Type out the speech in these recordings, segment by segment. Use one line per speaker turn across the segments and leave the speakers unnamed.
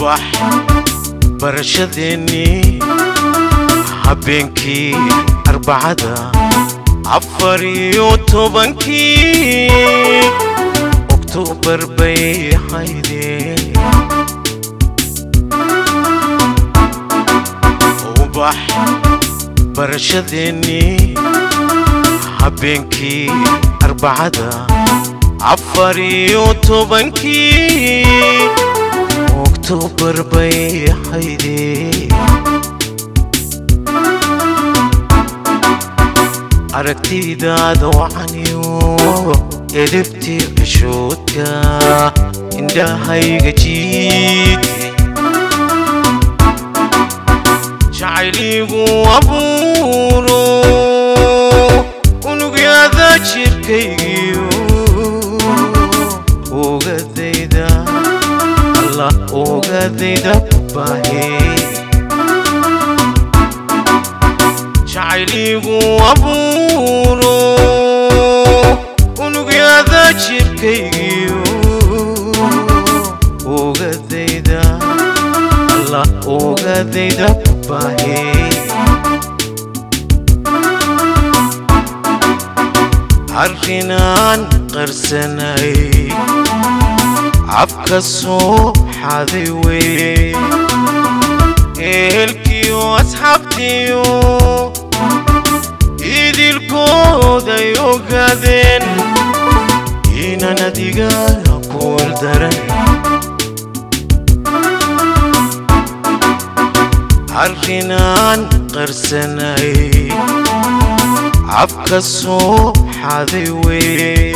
ubax barashadeennii habeenkii arbacada afar iyo tobankii oktoobar bay haydeen ubax barashadeennii habeenkii arbacada afar iyo tobankii oktoobar bay haydeen aragtidaada wacaniyo edebtii xishoodka indhahayga jiidkay jacayligu abuuro unugyada jirkaygiyo ogadayda allah ogadayda ku baahey jacayligu abuuro unugyada jirkaygiyo ogadayda allah ogadayda ku baahey arrinaan qarsanay cabka soo xaday wey ehelkiyo asxaabtiyo idilkooday ogaadeen inaan adiga kuwal daran arrinaan qarsanay cabka soo xaday wey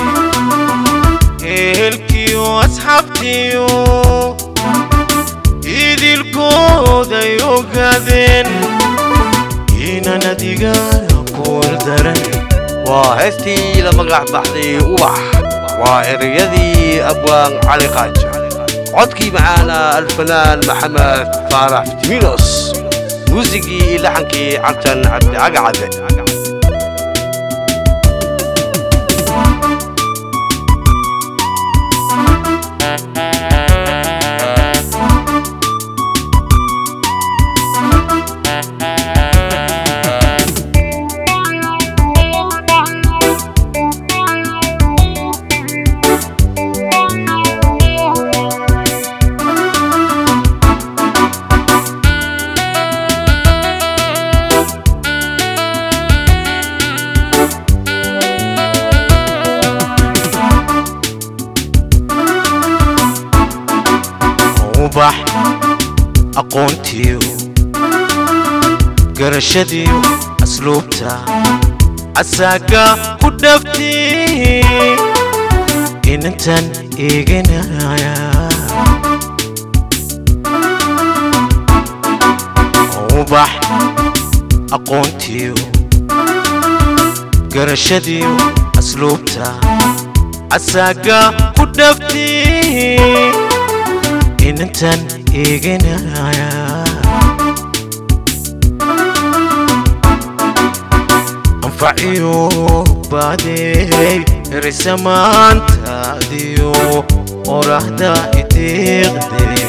ehelkiyo asxaabtiyo idilkooday ogaadeen inaan adiga kuwal daran
waa heestii la magac baxday ubax waa ereyadii abwaan cali qaaja codkii macaana alfanaan maxamed faarax timinos muusigii iyo laxankii cabtan cabdi cagacade
ubax aqoontiyo garashadiyo asluubta asaaga ku dhabtay inantan eeganaya ubax aqoontiyo garashadiyo asluubta asaaga ku dhabtay inantan eeganaya anfaciyo baadey erisamaantaadiyo qorahda itiiqday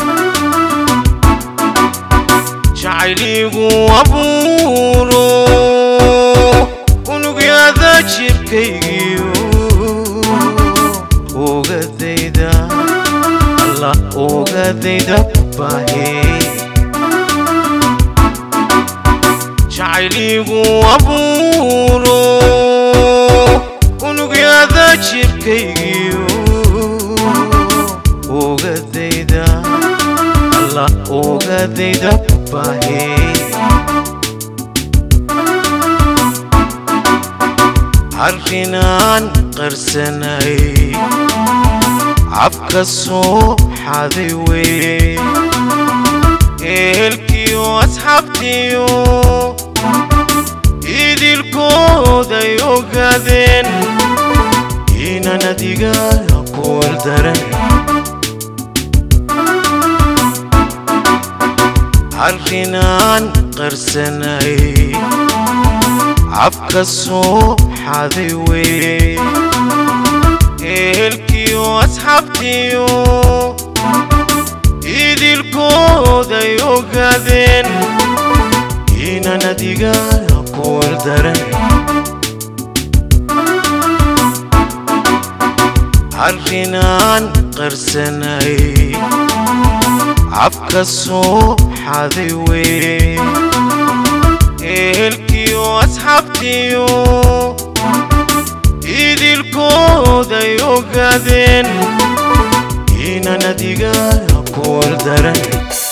jacayligu abuuro unugyada jirkaygiyo ogadayda allah ogadayda ku baahey jacayligu abuuro unugyada jirkaygiyo ogadayda allah ogadayda ku baahey arrinaan qarsanay cabka soo xaday wey ehelkiyo asxaabtiyo idilkooday ogaadeen inaan adiga kuwal daran arrinaan qarsanay cabka soo xaday wey ehelkiyo asxaabtiyo idilko adiga kuwal daran arrinaan qarsanay cabka soo xaday wey ehelkiyo asxaabtiyo idilkooday ogaadeen inaan adiga kuwal daran